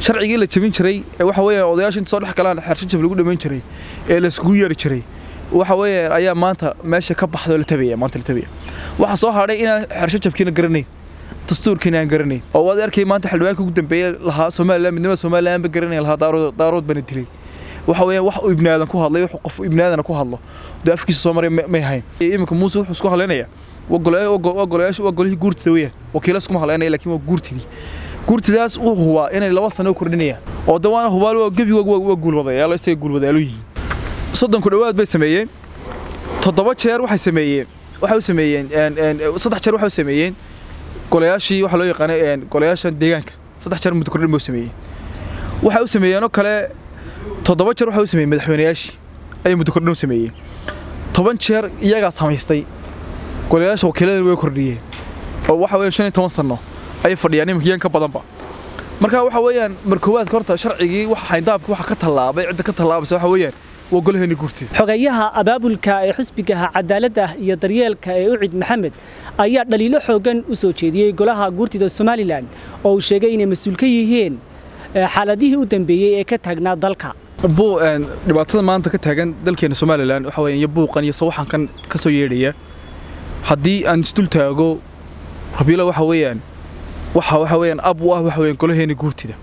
sharcigii la jebin jiray ee waxa weeyaan odayaasha inta soo dhex galaan xeershajab lagu dhammayn jiray ee la iskugu yeeri jiray waxa weeyaan ayaa maanta meesha ka baxdo la tabaya maanta la tabaya waxa soo hadhay inaan xeershajabkiina garanayn dastuurkiina aan garanayn oo waad arkay maanta xildhibaanka ugu dambeeyay lahaa Soomaaliland midnimada Soomaaliland ba garanayn lahaa daarood daarood bana dilay waxa weeyaan wax uu ibnaadan ku hadlay wax qof ibnaadan ku hadlo dee afkiisa soo maray may hayn iminka muuse wuxuu isku hadlaynaya wagolayaasha waa golihii guurtida weeyaan wakiila iskuma hadlaynaya laakiin waa guurtidii guurtidaas uu hubaa inay laba sano kordhinayaan oo dawaana hubaal waa gebi waa guulwadayaal isaga guulwadayaalo yihiin soddon ku dhowaad bay sameeyeen toddoba jeer waxay sameeyeen waxay u sameeyeen saddex jeer waxay u sameeyeen golayaashii waxa loo yaqaanay golayaasha deegaanka saddex jeer muddo kordhin bay u sameeyeen waxay u sameeyeenoo kale toddoba jeer waxay u sameeyeen madaxweynayaashii ayay muddo kordhin u sameeyeen toban jeer iyagaa samaystay golayaasha wakiiladana way kordhiyeen oo waxa weeyaan shan iyo toban sano ayay fadhiyaan iminka ka badanba marka waxa weeyaan markoowaadka horta sharcigii waxa xayndaabka waxa ka tallaabay cidda ka tallaabaysa waxa weeyaan waa golaheeni guurtida xogayaha abaabulka ee xusbigaha cadaaladda iyo daryeelka ee ucid maxamed ayaa dhaliilo xoogan u soo jeediyey golaha guurtida somalilan oo uu sheegay inay mas-uul ka yihiin xaaladihii u dambeeyey ee ka taagnaa dalka dhibaatada maanta ka taagan dalkeena somalilan waxa weeyaan iyo buuqan iyo sawaxankan ka soo yeedhaya haddii aan isdul taago rabiilo waxa weeyaan waxa waxa weeyaan ab u ah waxa weeyaan golaheena guurtida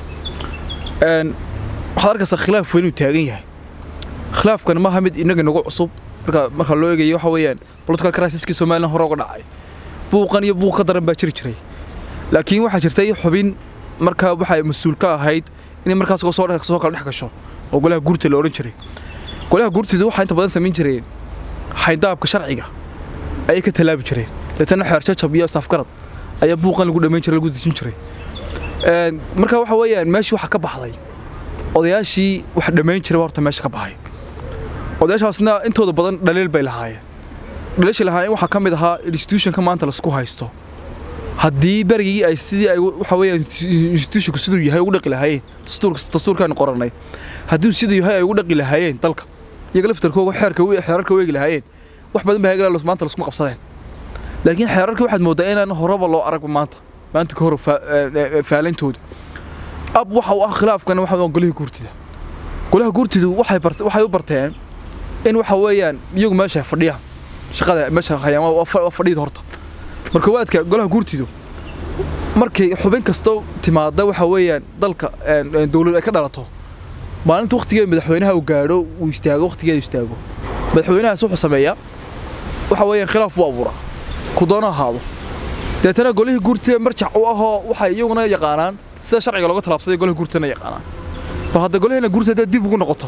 een waxaad arkaysaa khilaaf weyn uu taagan yahay khilaafkan maaha mid inaga nagu cusub marka marka loo eegayo waxa weeyaan political crisiskii somalilan hore uga dhacay buuqan iyo buuq ka daran baa jiri jiray laakiin waxaa jirtay xubin marka waxay mas-uul ka ahayd inay markaas soo soo kala dhex gasho oo golaha guurtida la odhan jiray golaha guurtida waxaa inta badan samayn jireen xayndaabka sharciga ayay ka tallaabi jireen deetana xeerjajab iyo safgarad ayaa buuqan lagu dhammayn jiray lagu dejin jiray marka waxa weeyaan meeshii waxa ka baxday odayaashii wax dhammayn jiray horta meesha ka baxay odayaashaasna intooda badan dhaliil bay lahaayeen dhaliishii lahaayeen waxaa ka mid ahaa institutionka maanta laisku haysto haddii berigii ay sidii ay waxa weeyaan institutionku siduu yahay ugu dhaqi lahaayeen dastuurka dastuurkaanu qorannay haddii siduu yahay ay ugu dhaqi lahaayeen dalka iyaga laftarkooga xeerka xeerarka weegi lahaayeen wax badan baa hagala maanta laskuma qabsadeen laakiin xeerarkii waxaad mooddaa inaan horeba loo arag maanta maanta ka hor faalintooda ab waxa uu ah khilaafkan waxa waa golaha guurtida golaha guurtidu waxay waxay u barteen in waxa weeyaan iyagu meesha ay fadhiyaan shaqada meesha hayaan waa fadhiyada horta marka waadka golaha guurtidu markay xubin kasta timaada waxa weeyaan dalka dowlad ay ka dhalato maalinta waqtigeeda madaxweynaha uu gaadho uu istaago waqtigeeda istaago madaxweynahaas wuxuu sameeyaa waxa weeyaan khilaaf u abuuraa ku doono ahaado deetana golihii guurtida marjac u ahoo waxay iyaguna yaqaanaan sida sharciga looga talaabsaday golaha guurtidana yaqaanaan bal hadda golaheena guurtida haddaad dib ugu noqoto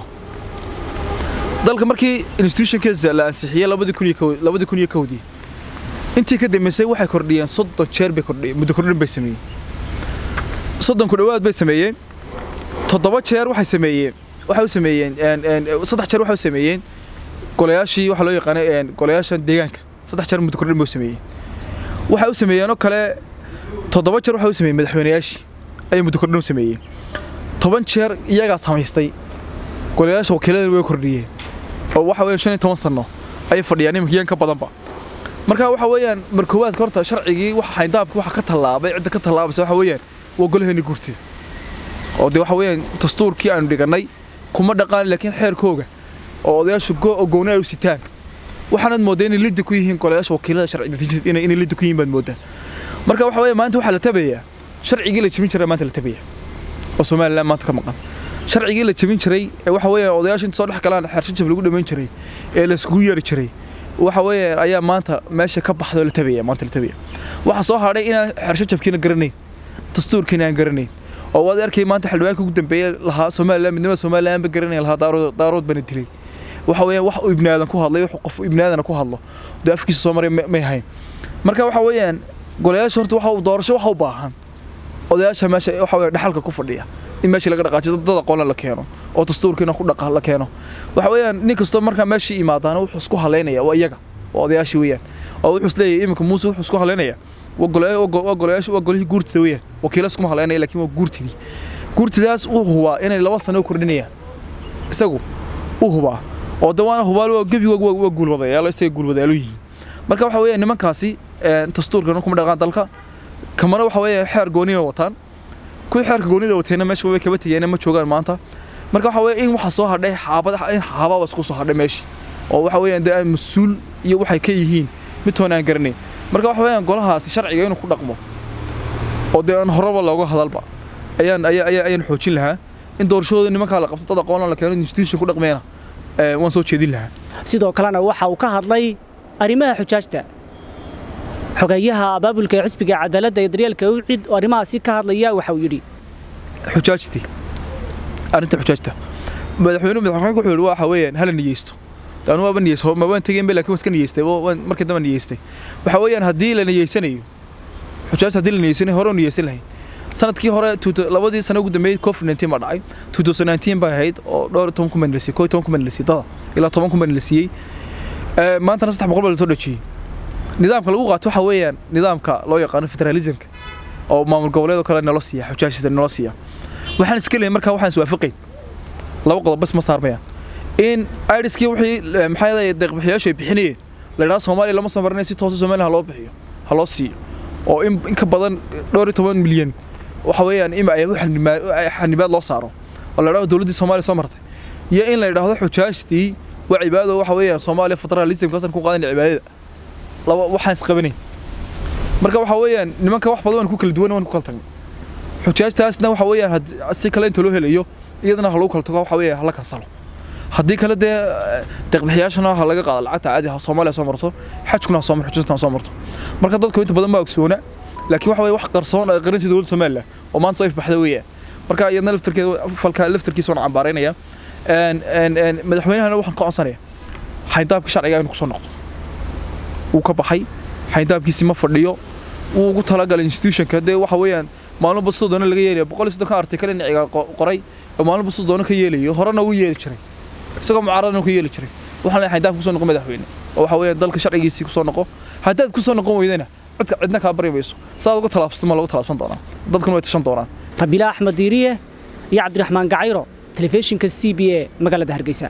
dalka markii institutionkiisa la ansixiyey labadii kun iyo labadii kun iyo kowdii intii ka dambeysay waxay kordhiyeen soddon jeer bay kordhiyeen muddo kordhin bay sameeyeen soddon ku dhowaad bay sameeyeen toddoba jeer waxay sameeyeen waxay u sameeyeen saddex jeer waxay u sameeyeen golayaashii waxa loo yaqaanay golayaasha deegaanka saddex jeer muddo kordhin bay u sameeyeen waxay u sameeyeenoo kale toddoba jeer waxay u sameeyeen madaxweynayaashii ayay muddo kordhin u sameeyeen toban jeer iyagaa samaystay golayaasha wakiiladana way kordhiyeen oo waxa weeyaan shan iyo toban sano ayay fadhiyaan iminka ka badanba marka waxa weeyaan markoowaadka horta sharcigii waxa xayndaabka waxa ka tallaabay cidda ka tallaabaysa waxa weeyaan waa golaheeni guurtida oo dee waxa weeyaan dastuurkii aanu dhigannay kuma dhaqaan laakiin xeerkooga oo odayaashu gooni ay u sitaan waxaanad mooddaa inay lidda ku yihiin golayaasha wakiilada sharci inay lidda ku yihiin baad mooddaa marka waxa weeye maanta waxaa la tabayaa sharcigii la jebin jiray maanta la tabaya oo somaliland maanta ka maqan sharcigii la jebin jiray ee waxa weeyaan odayaasha inta soo dhex galaan xeershajab lagu dhammayn jiray ee la iskugu yeeri jiray waxa weeyaan ayaa maanta meesha ka baxdo la tabaya maanta la tabaya waxa soo hadhay inaan xeershajabkiina garanayn dastuurkiina aan garanayn oo waad arkay maanta xildhibaanka ugu dambeeyay lahaa Soomaaliland midnimada Soomaaliland ba garanay lahaa daarood daarood bana dilay waxa weeyaan wax uu ibnaadan ku hadlay wax qof ibnaadan ku hadlo dee afkiisa soo maray may hayn marka waxa weeyaan golayaasha horta waxa uu doorasho waxa u baahan odayaasha meesha waxa weeyaan dhaxalka ku fadhiya in meesha laga dhaqaajiyo dad aqoon la keeno oo dastuurkiina ku dhaqa la keeno waxa weeyaan nin kasta marka meesha imaadana wuxuu isku haleynaya waa iyaga waa odayaashii weeyaan oo wuxuu isleeyahay iminka muuse wuxuu isku haleynaya waa golayaasha waa golihii guurtida weeyaan wakiila iskuma haleynaya laakiin waa guurtidii guurtidaas uu hubaa inay laba sano kordhinayaan isagu uu hubaa oo dawaana hubaal waa gebi waa guulwadayaal isaga guulwadayaalo yihiin marka waxa weeyaan nimankaasi dastuurkana kuma dhaqaan dalka kamana waxa weeyaan xeer gooniya wataan kuwii xeerka goonida watayna meesha way kaba tegeen ma joogaan maanta marka waxa weeye in waxa soo hadhay xaabad in xaababa isku soo hadhay meeshii oo waxa weeyaan dee aan mas-uul iyo waxay ka yihiin midtoon aan garanayn marka waxa weeyaan golahaasi sharciga inuu ku dhaqmo oo dee aan horeba looga hadalba ayaan ayaa ayaa ayaan xoojin lahaa in doorashadooda nimankaa la qabto dad aqoon la keeno institution ku dhaqmeena waan soo jeedin lahaa sidoo kalena waxa uu ka hadlay arrimaha xujaajta xogeeyaha abaabulka ee xisbiga cadaaladda iyo daryeelka ucid oo arrimahaasi ka hadlaya waxa uu yidhi xujaajtii arrinta xujaajta madaxweyne madaxweyne wuxuu yidhi waxa weeyaan hala niyeysto taan waaba niyeysto ma waan tegeen laakiin waan iska niyeystay markii dambe niyeystay waxa weeyaan haddii la niyeysanayo xujaajta haddii la niyeysanayo hore u niyeysan lahayd sanadkii hore labadii sano ugu dambeeyay covid 19 baa dhacay 2019 baa ahayd oo dhowr toban ku manlisay koo toban ku manlisay dada ilaa toban ku manlisiyey maantana saddex boqol baa la soo dhajiyey nidaamka lagu qaato waxa weeyaan nidaamka loo yaqaano federalismka oo maamul goboleed oo kale nala siiya xujaajta nala siiya waxaan iska leeyahay markaa waxaan iswaafaqayn laba qodob bas ma saarmayaan in iriskii wixii maxaa yeelay deeqbixiyaashu ay bixinayeen la yidhaha soomaaliya lama soo marinay si toosa soomaaliya ha loo bixiyo ha loo siiyo oo in ka badan dhowr iyo toban milyan waxa weeyaan in ay xanibaad loo saaro oo la yidhahdo dowladdii soomaaliya soo martay iyo in la yidhaahdo xujaajtii waa cibaado waxa weeyaan soomaaliya federalismkaasan ku qaadan cibaadada laba waxaan isqabanayn marka waxa weeyaan nimanka wax badan waan ku kala duwan waan ku kala tagnay xujaajtaasna waxa weeyaan si kale inta loo helayo iyadana ha lagu kala tago waxa weeyaan hala kansalo haddii kale dee deeqbixiyaashana ha laga qaado lacagta caadi ha soomaaliya soo marto xajkuna ha soo marto xujatana ha soo marto marka dadku inta badan ma ogsoona laakiin waxa weeye wax qarsoon ay qaransi dowladda Soomaaliland oo maanta soo ifbaxday weeyaan marka iyadna laftarkeeda falka laftarkiisa waan cambaaraynaya een een een madaxweynahana waxaan ka codsanayaa xaydaabka sharciga inuu kusoo noqdo wuu ka baxay xaydaabkiisi ma fadhiyo wuu ugu talagalay institutionka dee waxa weeyaan maalin basta doona laga yeelaya boqol iyo soddon ka artikale niciga qoray oo maalin basta doona ka yeelayo horena wuu yeeli jiray isagoo mucaaradana ka yeeli jiray waxaan leeyahay xaydaabka kusoo noqo madaxweyne oo waxa weeyaan dalka sharcigiisii kusoo noqo haddaad kusoo noqon weydana cidka cidna kaa bari mayso saad uga talaabsato ma lagu talaabsan doonaa dadkuna way tashan doonaan rabiila axmed diiriye iyo cabdiraxmaan gacayro telefishinka c b a magaalada hargeysa